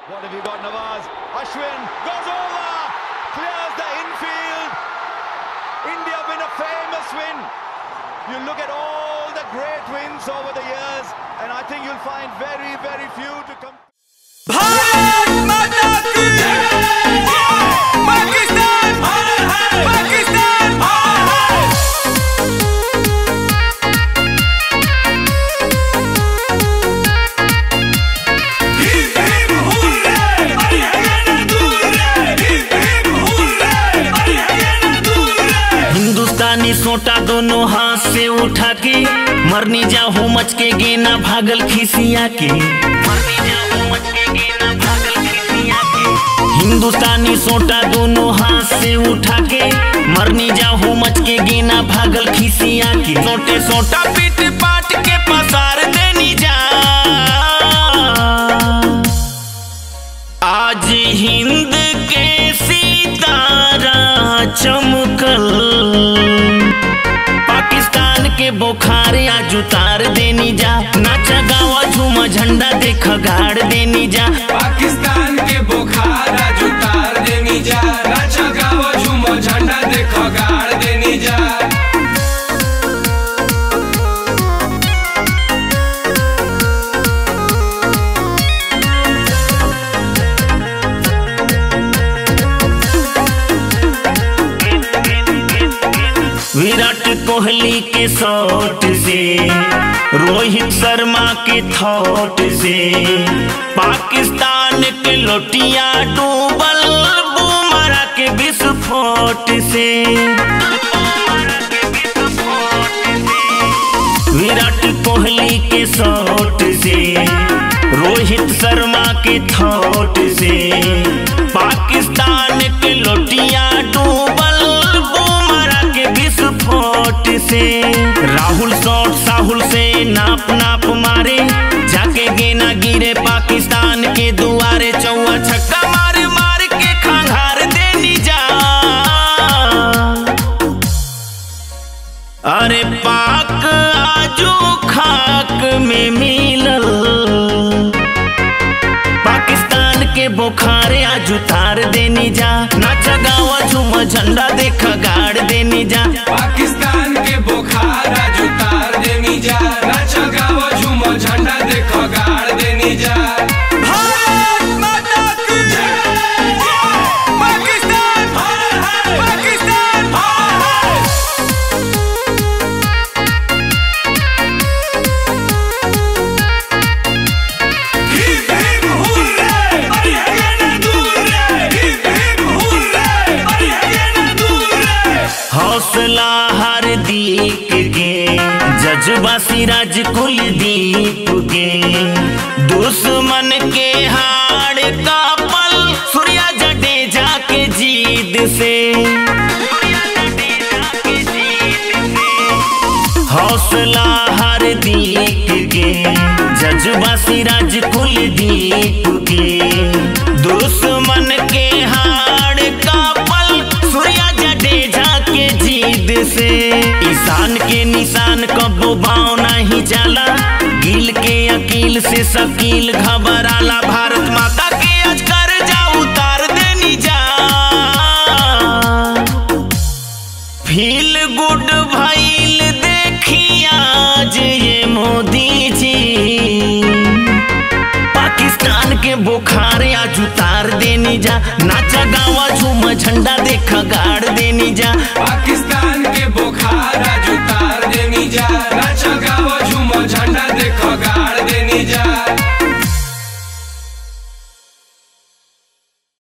What have you got, Nawaz? Ashwin goes over, clears the infield. India win a famous win. You look at all the great wins over the years, and I think you'll find very, very few to come. Bharat माता की पाकिस्तान पाकिस्तान हिंदुस्तानी सोटा दोनों हाथ से उठा के मरनी जा हो मच के गेना भागल खिसिया के मरनी जा हो मच के गेना भागल खिसिया के हिंदुस्तानी सोटा दोनों हाथ से उठा के मरनी जा हो मच के गेना भागल खिसिया के सोटे सोटा पीट पाट के पसार देनी जा आज हिंद के सितारा चमकल पाकिस्तान के बुखार आज उतार देनी जा नाचा गावा झूमा झंडा देख गाड़ देनी जा पाकिस्तान के बुखार आज उतार देनी जा नाचा गावा झूमो झंडा देखो गाड़ देनी जा विराट कोहली के शॉट से रोहित शर्मा के थॉट से पाकिस्तान के लोटिया डूबल बुमरा के विस्फोट से विराट कोहली के शॉट से रोहित शर्मा के थॉट से पाकिस्तान के लोटिया डूबल बुमरा के विस्फोट से राहुल शॉट साहुल से नाप नाप मारे जाके गेना गिरे पाकिस्तान के दुआरे चौवा छक्का मार मार के खंगार देनी जा अरे पाक आजू खाक में मिलल पाकिस्तान के बुखारे आज उतार देनी जा नाचा गावा झूमा झंडा देख गाड़ देनी जा पाकिस्तान के बुखार आज उतार देनी जा नाचा गावा झूमो झंडा देखो गाड़ देनी जा भारत माता की पाकिस्तान पाकिस्तान हौसला हर दीक के जज्बा सिराज कुलदीप के दुश्मन के हाड़ का पल सूर्या जडेजा के जीत से हौसला हर दीक के जज्बा सिराज कुलदीप के दुश्मन के हाड़ का पल सूर्या जडेजा के जीत से ईशान के निशान कबो भाव नहीं जाला गिल के अकील से शकील घबराला भारत माता के आज कर जा उतार देनी जा फील गुड भइल देखी आज ये मोदी जी पाकिस्तान के बुखार आज उतार देनी जा नाचा गावा झूम झंडा देख गाड़ देनी जा पाकिस्तान